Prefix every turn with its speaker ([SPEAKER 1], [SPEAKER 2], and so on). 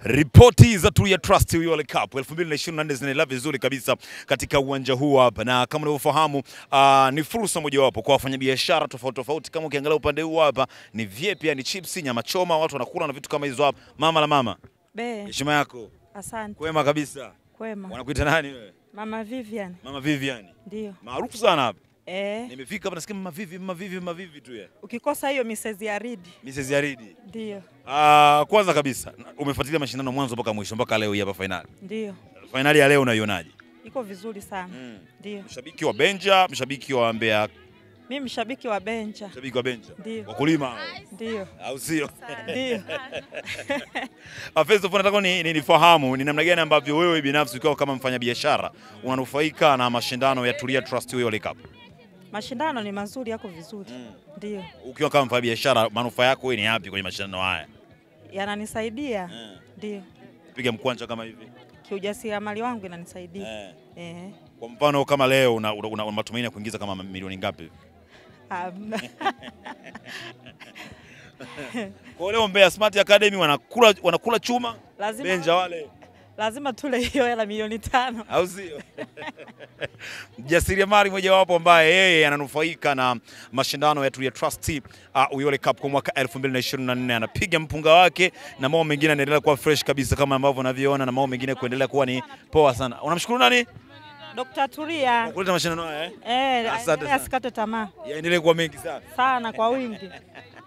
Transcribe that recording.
[SPEAKER 1] Ripoti za Tulia Trust World Cup 2024 zinaendelea vizuri kabisa katika uwanja huu hapa, na kama unavyofahamu uh, ni fursa mojawapo kwa wafanyabiashara tofauti tofauti. Kama ukiangalia upande huu hapa ni vyepia, ni chips, nyama choma, watu wanakula na vitu kama hizo hapa. Mama la mama,
[SPEAKER 2] Be,
[SPEAKER 1] heshima yako,
[SPEAKER 2] asante.
[SPEAKER 1] kwema kabisa.
[SPEAKER 2] Kwema.
[SPEAKER 1] Wanakuita nani wewe?
[SPEAKER 2] Mama Vivian.
[SPEAKER 1] Mama Vivian,
[SPEAKER 2] Ndio.
[SPEAKER 1] maarufu sana hapa.
[SPEAKER 2] Eh,
[SPEAKER 1] Nimefika hapa nasikia mama Vivi, mama Vivi, mama Vivi tu ya
[SPEAKER 2] ukikosa hiyo Mrs. Yaridi.
[SPEAKER 1] Mrs. Yaridi.
[SPEAKER 2] Ndio.
[SPEAKER 1] Ah, kwanza kabisa umefuatilia mashindano mwanzo mpaka mwisho mpaka leo hii hapa finali.
[SPEAKER 2] Ndio.
[SPEAKER 1] Finali ya leo unaionaje?
[SPEAKER 2] Iko vizuri sana.
[SPEAKER 1] Mm.
[SPEAKER 2] Ndio.
[SPEAKER 1] Mshabiki wa Benja, mshabiki wa Mbeya,
[SPEAKER 2] Mimi mshabiki wa Benja.
[SPEAKER 1] mshabiki wa Benja,
[SPEAKER 2] Ndio.
[SPEAKER 1] wakulima hao,
[SPEAKER 2] Ndio.
[SPEAKER 1] au sio?
[SPEAKER 2] Ndio.
[SPEAKER 1] Ah, First of all nataka ni, ni, nifahamu ni namna gani ambavyo wewe binafsi ukiwa kama mfanyabiashara unanufaika na mashindano ya Tulia Trust World Cup.
[SPEAKER 2] Mashindano ni mazuri, yako vizuri. Ndio.
[SPEAKER 1] Ukiwa kama mfanyabiashara manufaa yako wewe ni yapi kwenye mashindano haya?
[SPEAKER 2] Yananisaidia. Ndio.
[SPEAKER 1] Piga mkwanja kama hivi.
[SPEAKER 2] Kiujasiriamali wangu inanisaidia.
[SPEAKER 1] Eh.
[SPEAKER 2] Eh.
[SPEAKER 1] Kwa mfano kama leo una, una, una matumaini ya kuingiza kama milioni ngapi?
[SPEAKER 2] Um,
[SPEAKER 1] Kwa leo Mbeya Smart Academy wanakula wanakula chuma
[SPEAKER 2] lazima
[SPEAKER 1] Benja wale
[SPEAKER 2] lazima tule hiyo hela milioni tano.
[SPEAKER 1] au sio? Mjasiriamali mojawapo ambaye yeye ananufaika na mashindano ya Tulia Trust uh, Uyole Cup kwa mwaka 2024 anapiga mpunga wake na mambo mengine yanaendelea kuwa fresh kabisa kama ambavyo unavyoona na mambo mengine kuendelea kuwa ni poa sana. Unamshukuru nani?
[SPEAKER 2] Dr. Tulia.
[SPEAKER 1] Kwa kuleta mashindano haya eh?
[SPEAKER 2] Eh,
[SPEAKER 1] Asante
[SPEAKER 2] aendelee
[SPEAKER 1] sana.
[SPEAKER 2] asikate tamaa
[SPEAKER 1] Yaendelee kuwa mengi sana.
[SPEAKER 2] sana kwa wingi.